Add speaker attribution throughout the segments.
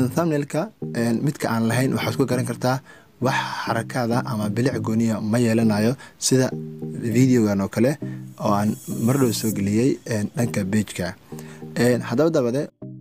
Speaker 1: thumbnailka midka aan lahayn waxaad ku garan kartaa wax xarakaada ama bilic gooniya ma yeelanayo sida videogan oo kale oo aan mardhow soo geliyey dhanka bejka haddaba dabade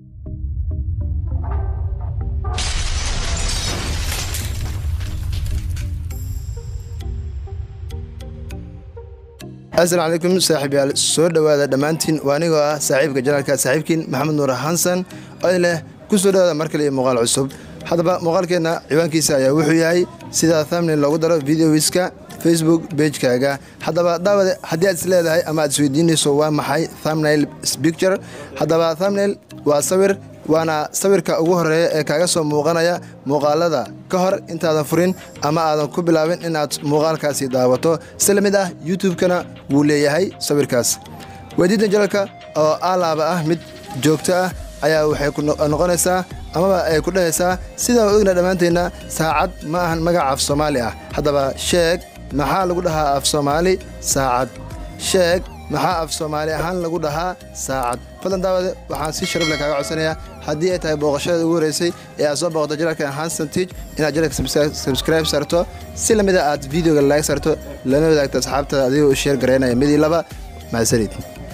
Speaker 1: asalaamu calaykum saaxiibyaal soo dhowaada dhammaantiin waa anigoo ah saaxiibka janaalka saaxiibkiin maxamed nuur xasan oo idin leh ku soo dhowaada mar kale iyo muuqaal cusub haddaba muuqaalkeenna ciwaankiisa ayaa wuxuu yahay sida thumbnail loogu daro videowiska facebook bejkaaga haddaba daawade haddii aad is leedahay ama aad isweydiinayso waa maxay thumbnail picture haddaba thumbnail waa sawir waana sawirka ugu horeeya ee kaaga soo muuqanaya muuqaalada ka hor intaadan furin ama aadan ku bilaabin inaad muuqaalkaasi daawato si la mid ah youtube-kana wuu leeyahay sawirkaas weydiinta jalalka oo alaaba ah mid joogto ah ayaa waxay noqonaysaa amaba ay ku dhahaysaa sidaan ogna dhammaanteenna saacad ma ahan magac af soomaali ah haddaba sheeg maxaa lagu dhahaa af soomaali saacad sheeg maxaa af soomaali ahaan lagu dhahaa saacad fadlan daawade waxaan si sharafle kaaga codsanayaa haddii ay tahay booqashada ugu horeysay ee aad soo booqdo janalka hansantige inaad janalka subscribe sarto si lamida aad videoga like sarto lana wadaagto asxaabtada adigoo u sheer garaynaya midii laba mahadsanid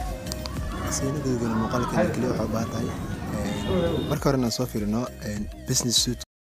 Speaker 1: marka hore inaan soo fiirino business suit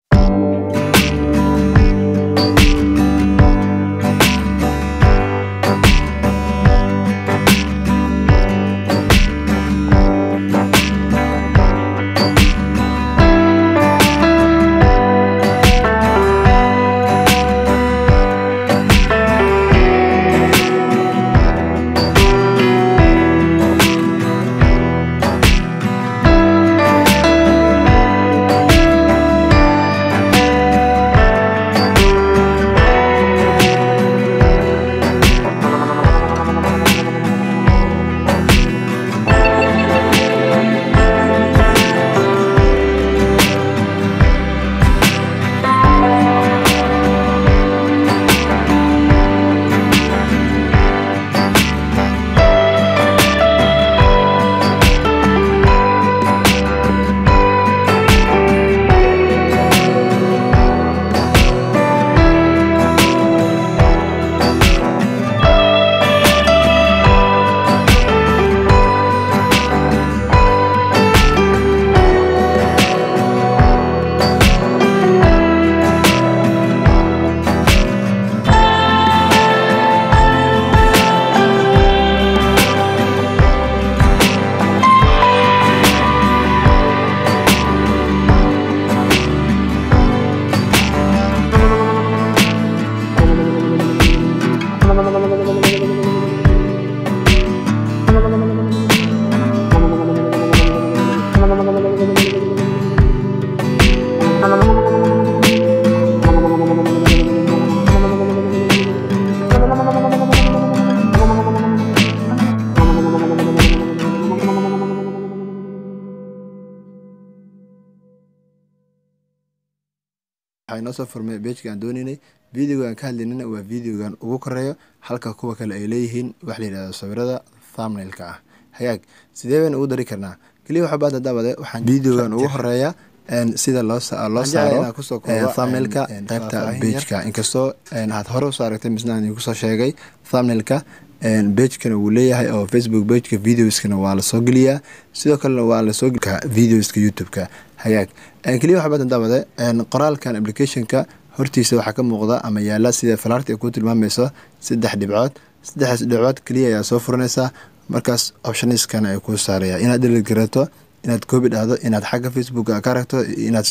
Speaker 1: waxaa inoo soo furmay bejka aan doonaynay videoga aan ka hadlaynana waa videogan ugu koreeyo halka kuwa kale ay leeyihiin wax la yidhahdo sawirada thumbnailka ah hagaag sidee baynu ugu dari karnaa keliya waxaa baada daawade waxaan videogan ugu horeeya sida loo saaro thumbnailka qaybta bejka inkastoo aad hore usoo aragtay misna aan kusoo sheegay thumbnailka bejkana wuu leeyahay oo facebook bejka videoskana waa lasoo geliyaa sidoo kalena waa lasoo videoska youtube-ka hagaag keliya waxaa badan daawade qoraalkan applicationka hortiisa waxaa ka muuqda ama yaala sida falaarta ay ku tilmaamayso saddex dhibcood saddexdaas dhibcood keliya ayaa soo furanaysaa markaas optioniskana ay kuu saaraya inaad dhalid garato inaad koobi dhahdo inaad xagga facebook ka aragto inaad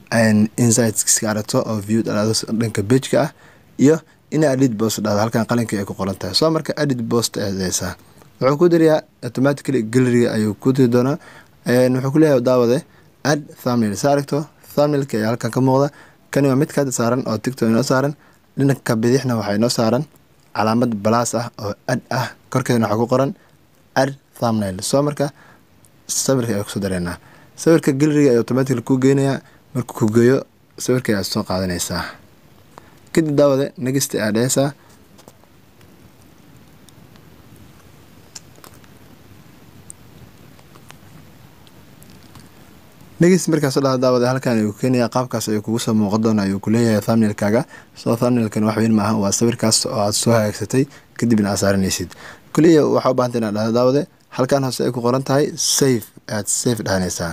Speaker 1: insightska aragto oo view dhado dhanka bejka ah iyo ina edit post dhahdo halkan qalinka ay ku qoran tahay soo marka edit post eedeysaa wuxuu ku dirayaa automatically galleryga ayuu ku diri doonaa wuxuu ku leeyahay daawade ad thumbnail sa aragto thumbnailka ayaa halkan ka muuqda kani waa mid kaada saaran oo tictok inoo saaran dhinanka bidixna waxaa inoo saaran calaamad balaas ah oo ad ah korkeedna waxaa ku qoran ad thumbnail soo marka sawirka ayaa kusoo dareynaa sawirka galleryga ayaa automatically kuu geynayaa markuu ku geeyo sawirka ayaad soo qaadanaysaa kadib daawade negista aad dheheysaa next markaas oo dhaha daawada halkan ayuu keenaya qaabkaas ayuu kugu soo muuqan doona ayuu kuleeyahay thumbnailkaaga soo thumbnailkan wax weyn maaha waa sawirkaas oo aad soo hagaagsatay kadibna aad saaranaysid kuliya waxaa u bahanta inaad dhahdo daawade halkan hoose ay ku qoran tahay safe aad safe dhahanaysaa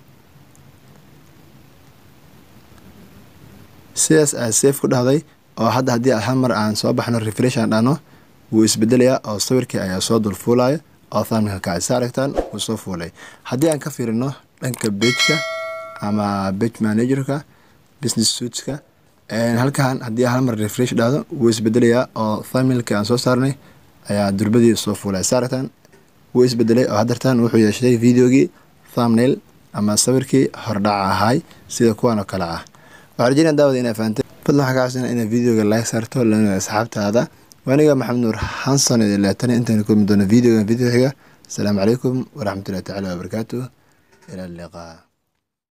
Speaker 1: sidaas aad safe ku dhahday oo hadda haddii hal mar aan soo baxno refresh aan dhahno wuu isbedelayaa oo sawirkii ayaa soo dul fuulaya oo thumbnailka kacay sa aragtaan wuu soo fuulay haddii aan ka fiirino dhanka bejka ama bej managerka business suitska halkan haddii hal mar refresh dhahdo wuu isbedelayaa oo thumbnailka aan soo saarnay ayaa durbadii soo fuulay sa aragtaan wuu isbedelay oo haddartaan wuxuu yeeshay videogii thumbnail ama sawirkii hordhaca ahaay sida kuwan oo kale ah waxaa rajeyna daawada inaa fahantay fadlan waxaa ka cabsana inaad videoga like saarto lana asxaabtaada waaniga maxamed nuur xanson idin leetana intaan kulmi doono videogan video xiga asalaamu calaykum waraxmatullahi tacala wabarakaatuh ila liqaa